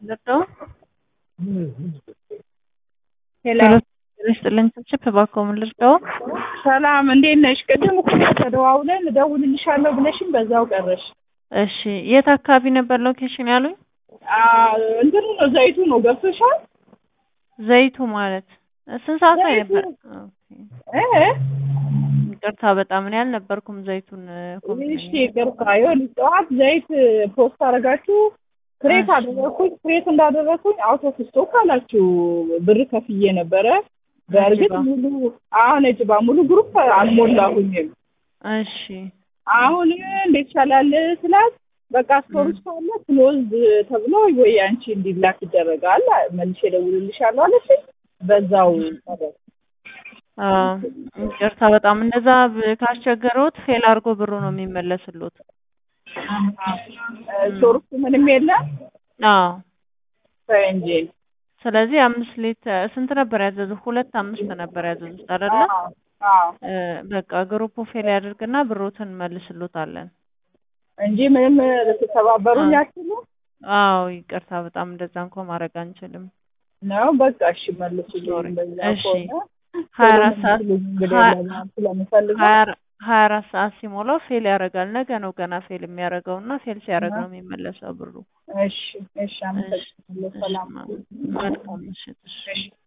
ልርዳው? ሄሎ ይስጥልኝ ችፕ እባክዎ ምን ልርዳው? ሰላም እንዴት ነሽ? ቅድም እኮ ተደዋውለን እደውልልሻለሁ ብለሽኝ በዛው ቀረሽ። እሺ የት አካባቢ ነበር ሎኬሽን ያሉኝ? አዎ እንትኑ ነው ዘይቱ ነው ገብቶሻል? ዘይቱ ማለት ስንት ሰዓት ላይ ዘይቱ- ነበር? ኦኬ። እ ይቅርታ በጣም እኔ አልነበርኩም ዘይቱን እሺ ይቅርታ። ይኸውልሽ ጠዋት ዘይት ፖስት አደረጋችሁ ክሬት እሺ። አደረኩኝ። ክሬት እንዳደረኩኝ አውቶ ስቶክ አላችሁ ብር ከፍዬ ነበረ። በእርግጥ ነጭባ። ሙሉ አሁን ነጭባ ሙሉ ግሩፕ አልሞላሁኝም። እሺ አሁን እንዴት ይቻላል ስላት በቃ ስቶሪጅ ካለ ክሎዝ ተብሎ ወይ አንቺ እንዲላክ ይደረጋል መልሼ እደውልልሻለሁ አለች። በዛው ቀረ። አዎ፣ ይቅርታ በጣም እንደዛ ብ- ካስቸገረዎት ፌል አድርጎ ብሩ ነው የሚመለስሎት። ስቶር ውስጥ ምንም የለም አዎ ተይ እንጂ ስለዚህ አምስት ሊትር ስንት ነበር ያዘዙት? ሁለት አምስት ነበር ያዘዙት አይደለ? አዎ፣ አዎ። እ፣ በቃ ግሩፑ ፌል ያድርግና ብሮትን መልስሎታለን። እንጂ ምንም ልትተባበሩኝ አትችሉ አዎ ይቅርታ በጣም እንደዛ እንኳ ማድረግ አንችልም። ነው። በቃ እሺ መልሱልኝ። ሶሪ። በዛ እሺ። ከሆነ ሀያ አራት ሰዓት እንግዲህ ሀያ- ለማለት ስለምፈልገው ሀያ አራ- ሀያ አራት ሰዓት ሲሞላው ፌል ያደርጋል። ነገ ነው ገና ፌል የሚያደርገው እና ፌል ሲያደርግ ነው የሚመለሰው ብሩ። እሺ፣ እሺ፣ አመሰግናለሁ። እሺ፣ ሰላም መልካም ምሽት። እሺ። እሺ